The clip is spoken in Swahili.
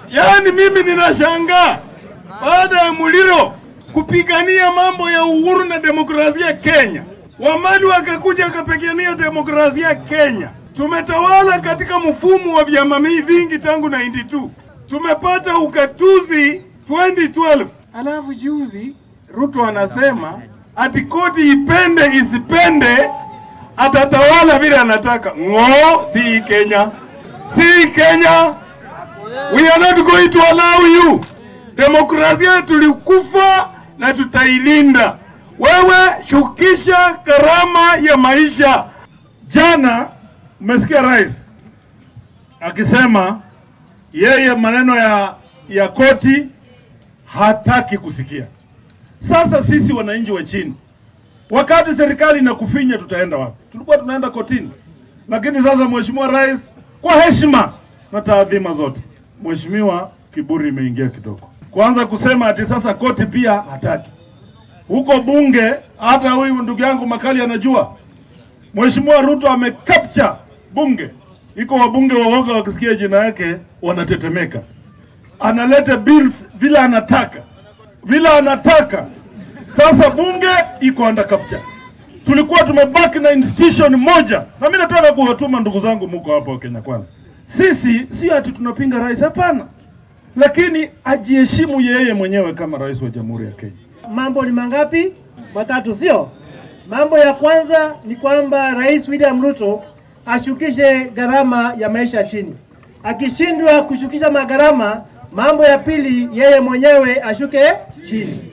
Yaani mimi ninashangaa baada ya Muliro kupigania mambo ya uhuru na demokrasia Kenya, Wamali wakakuja wakapigania demokrasia Kenya. Tumetawala katika mfumo wa vyama vingi tangu 92 tumepata ukatuzi 2012, alafu juzi Ruto anasema ati koti ipende isipende atatawala vile anataka. Ng'o, si Kenya, si Kenya. We are not going to allow you. Demokrasia tulikufa na tutailinda. Wewe shukisha gharama ya maisha. Jana mmesikia rais akisema yeye maneno ya, ya koti hataki kusikia. Sasa sisi wananchi wa chini, wakati serikali inakufinya, tutaenda wapi? Tulikuwa tunaenda kotini, lakini sasa mheshimiwa rais, kwa heshima na taadhima zote, mheshimiwa, kiburi imeingia kidogo, kwanza kusema ati sasa koti pia hataki. Huko bunge, hata huyu ndugu yangu Makali anajua Mheshimiwa Ruto amecapture bunge, iko wabunge waoga, wakisikia jina yake wanatetemeka. Analeta bills vile anataka, vile anataka. Sasa bunge iko under capture. Tulikuwa tumebaki na institution moja, na mimi nataka kuwatuma ndugu zangu, muko hapo Kenya Kwanza, sisi si ati tunapinga rais, hapana, lakini ajiheshimu yeye mwenyewe kama rais wa Jamhuri ya Kenya. Mambo ni mangapi? Matatu, sio? Mambo ya kwanza ni kwamba Rais William Ruto ashukishe gharama ya maisha chini. Akishindwa kushukisha magharama, mambo ya pili, yeye mwenyewe ashuke chini.